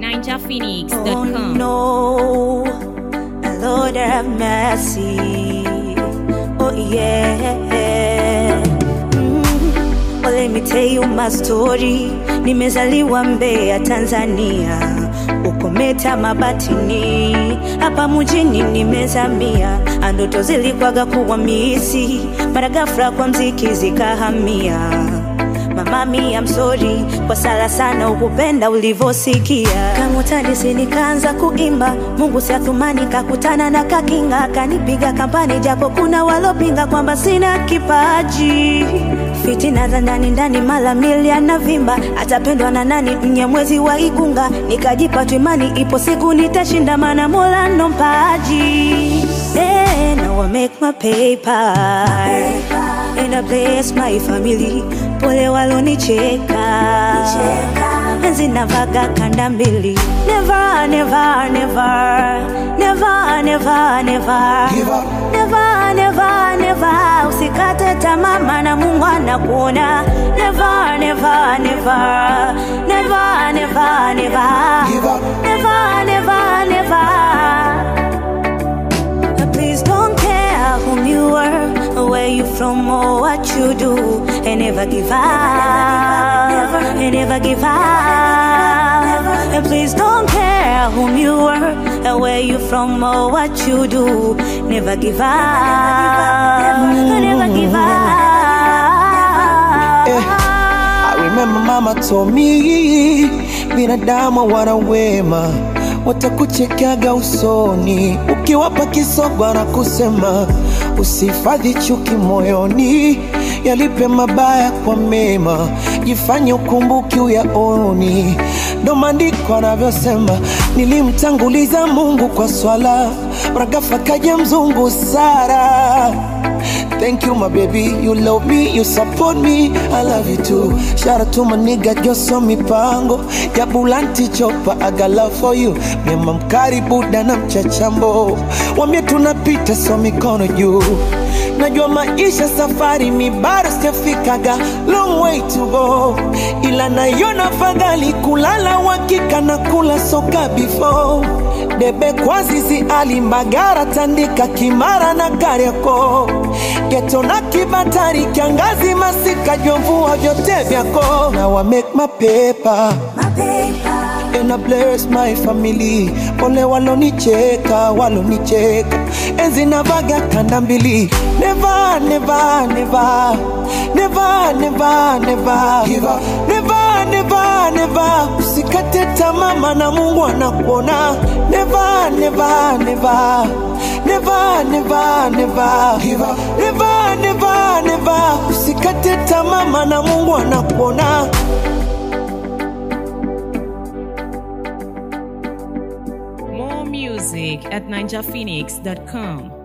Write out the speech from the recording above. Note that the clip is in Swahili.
ninjaphoenix.com. Oh no, Lord have mercy. Oh yeah. Mm. Well, let me tell you my story. Nimezaliwa Mbeya, Tanzania, ukometa Mabatini, hapa mjini nimezamia. Ndoto zilikwaga kuwa misi, mara ghafla kwa mziki zikahamia. Mama mi I'm sorry kwa sala sana ukupenda ulivyosikia. Kama utadisi nikaanza kuimba, Mungu si athumani, kakutana na kakinga kanipiga kampani, japo kuna walopinga kwamba sina kipaji. Fitina za ndani ndani, mala milia na vimba, atapendwa na nani? Mnyamwezi wa Igunga, nikajipa tu imani, ipo siku nitashinda, maana Mola ndo mpaji. Hey, now I make my paper, and I bless my family. Pole walonicheka, enzi navaga kanda mbili. Never, never, never, never, never, never, Give up. never, never, never. Usikate tamaa, maana Mungu anakuona. Never, never, never, never, never, never, Give up. never, never, never. Please don't care whom you are, or where you from, or what you do, and never give up, and never give up. And please don't care whom you are, or where you from, or what you do, never give up, never give Eh, I up. remember mama told me binadamu wana wema watakuchekaga usoni ukiwapa kisogo na kusema usihifadhi chuki moyoni yalipe mabaya kwa mema jifanye ukumbuki uyaoni ndo maandiko anavyosema nilimtanguliza mungu kwa swala ragafa kaja mzungu sara Thank you, my baby. You love me, you support me. I love you too. Shout out to my nigga, Joso Mipango. Ya Bulanti Chopa, I got love for you. Mema mkaribu na mchachambo. Wambie tunapita so mikono juu. Najua maisha safari mi bado sijafikaga long way to go, ila naiona fadhali kulala wakika na kula soka before debe kwa zizi alimbagara tandika kimara na kariako geto na kibatari kiangazi masika jomvua vyote vyako Now I make my paper My paper. and I bless my family. Pole walonicheka, walonicheka, enzi navaga kanda mbili. Never, never, never, never, never, never, give up. Never, never, never, usikate tamaa, maana Mungu anakuona. Never, never, never, never, never, never, give up. Never, never, never, usikate tamaa, maana Mungu anakuona. More music at ninjaphoenix.com.